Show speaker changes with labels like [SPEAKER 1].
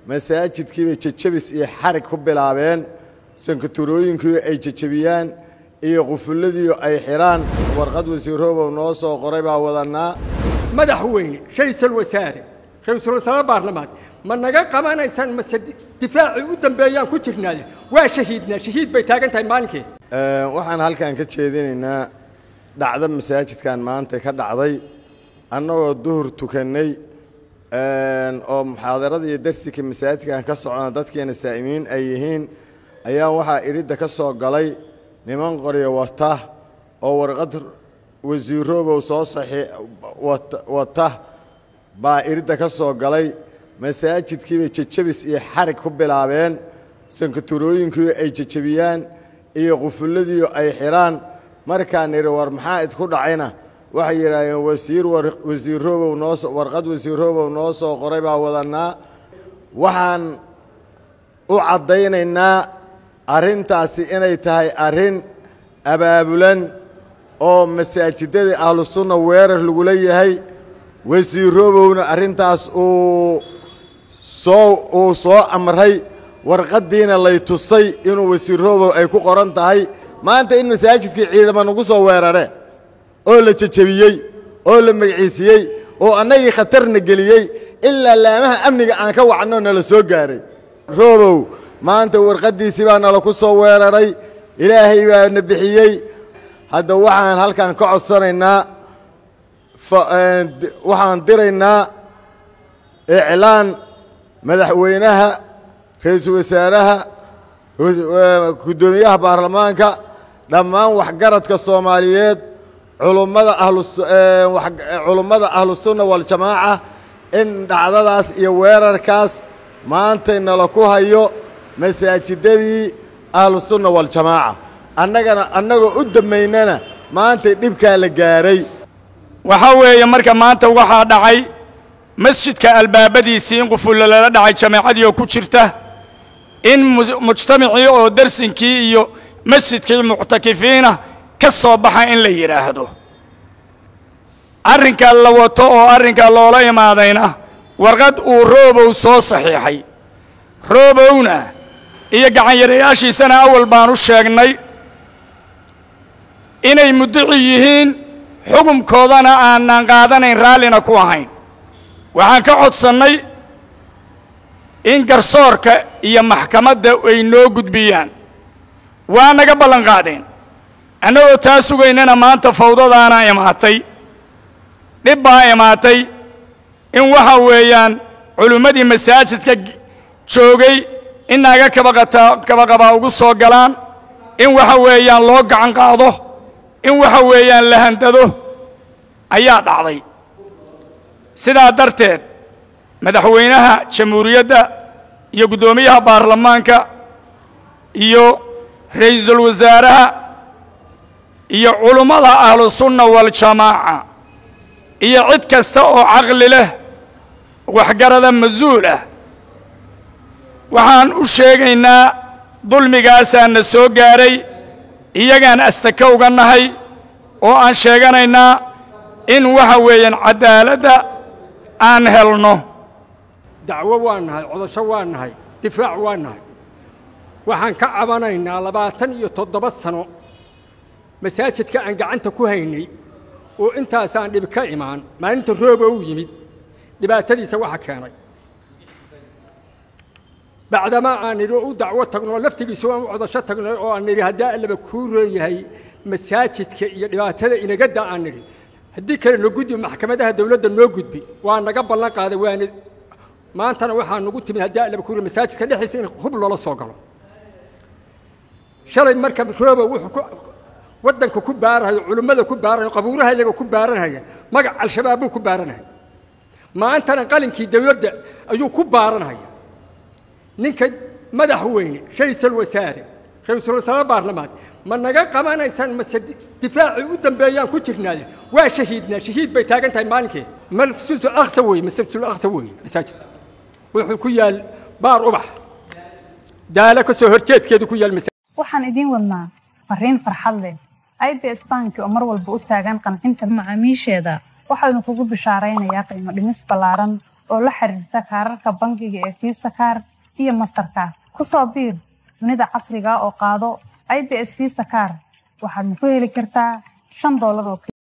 [SPEAKER 1] masaajidkiibay jejabis iyo xarig ku bilaabeen sankaturooyinkii ay jejabiyaan iyo qufulladii ay xidhaan warqad wasiiroobow noo soo qoray baa wadannaa
[SPEAKER 2] madaxweyne ra'iisul wasaare ra'iisul wasaare baarlamaanka ma naga qabanaysaan mase difaacii u dambeeyaan ku jirnaaye waa shahiidnaa shahiid bay taagan tahay maalinkii
[SPEAKER 1] waxaan halkan ka jeedinaynaa dhacdo masaajidkan maanta ka dhacday annagoo duhur tukannay oo muxaadarada iyo darsiga masaajidkan ka socona dadkeena saa'imiin ay yihiin ayaa waxaa iridda ka soo galay niman qoryo wata oo warqad wasiiroobow soo saxii wata baa iridda ka soo galay masaajidkiibay jejabis iyo xarig ku bilaabeen sankaturooyinkii ay jejabiyaan iyo qufulladii ay xidhaan markaan idhi war maxaa idku dhacayna waxay yidhaahdeen wasiir wasiiroobow noo warqad wasiiroobow noo soo qoray baa wadannaa waxaan u caddaynaynaa arrintaasi inay tahay arrin abaabulan oo masaajidadii ahlusunna weerar lagula yahay wasiiroobowna arrintaas uu soo uu soo amray warqaddiina lay tusay inuu wasiiroobow ay ku qoran tahay maanta in masaajidkii ciidama nagu soo weerare oo la jejebiyey oo la magiciisiyey oo annagii khatarna geliyey ilaa laamaha amniga aan ka wacnoo nala soo gaaray roobow maanta warqaddiisii baa nala ku soo weeraray ilaahay baa na bixiyey hadda waxaan halkan ka codsanaynaa waxaan diraynaa iclaan madaxweynaha ra-iisul wasaaraha guddoomiyaha baarlamaanka dhammaan waxgaradka soomaaliyeed culummada ahluculummada ahlusunna waljamaaca in dhacdadaas iyo weerarkaas maantay nala ku hayo masaajidadii ahlusunna waljamaaca annagana annagoo u dammaynana maantay dhibkaa la gaaray
[SPEAKER 3] waxaa weeye marka maanta waxaa dhacay masjidka albaabadiisii in qufullo lala dhacay jamaacadii oo ku jirta in mujtamacii oo darsinkii iyo masjidkii muctakifiina ka soo baxa in la yidhaahdo arrinka la wato oo arrinka loola imaadayna warqad uu roobow soo saxiixay roobowna iyo gacanyarayaashiisana awal baan u sheegnay inay muddici yihiin xukumkoodana aanan qaadanayn raallina ku ahayn waxaan ka codsannay in garsoorka iyo maxkamadda ay noo gudbiyaan waa naga ballan qaadeen annagoo taa sugaynana maanta fawdadaana imaatay dhib baa imaatay in waxa weeyaan culimmadii masaajidka joogay in naaga kabaqata kabaqabaa ugu soo galaan in waxa weeyaan loo gacan qaado in waxa weeyaan la handado ayaa dhacday sidaa darteed madaxweynaha jamhuuriyadda iyo guddoomiyaha baarlamaanka iyo ra'iisul wasaaraha iyo culummada ahlusunna waljamaaca iyo cid kasta oo caqli leh waxgarada mas-uul ah waxaan u sheegaynaa dulmigaasaa na soo gaaray iyagaan astaka uga nahay oo aan sheeganaynaa in waxa weeyaan caddaaladda aan helno
[SPEAKER 2] dacwo waa nahay codasho waa nahay difaac waa nahay waxaan ka cabanaynaa labaatan iyo toddoba sano masaajidka aan gacanta ku haynay oo intaasaan dhib ka imaan maalinta rooba u yimid dhibaatadiisa waxa keenay bacdamaa aan nidhi oo u dacwo tagno laftigiisa aan u codasho tagno oo aan nidhi haddaa allaba kuu roon yahay masaajidka iyo dhibaatada inagadda aan nidhi haddii kale no gudbi maxkamadaha dawladda noo gudbi waa naga ballan qaaday waana maantana waxaa nagu timid haddii allaba kuu roon masaajidka dhexdiisa in hub loola soo galo shalay marka rooba wuxuu ku waddanka ku baarahayo culimmada ku baarahayo qabuuraha iyaga ku baaranhaya magac al-shabaab buu ku baaranhaya maantana qalinkii dawladda ayuu ku baaranhaya ninka madaxweyne ra'iisul wasaare ra'iisul wasaare baarlamaanka ma naga qabanaysaan mase difaacii u dambeeyaan ku jirnaaye waa shahiidnaa shahiid bay taagan tahay maalinkii masjidul aqsa weeye masjidul aqsa weeye masaajidka wuxuu ku yaal baar ubax daalo ka soo horjeedkeedu ku yaal
[SPEAKER 4] waxaan idiin wadnaa fariin farxad leh ibs banki oo mar walba u taagan qancinta macaamiisheeda waxaanu kugu bishaaraynayaa qiimo dhimis ballaaran oo la xiriirta kaararka bangiga ee fiisa kaar iyo mastarkaar ku soo biir dunida casriga oo qaado i b s fiisa kaar waxaadna ku heli kartaa shan doolar oo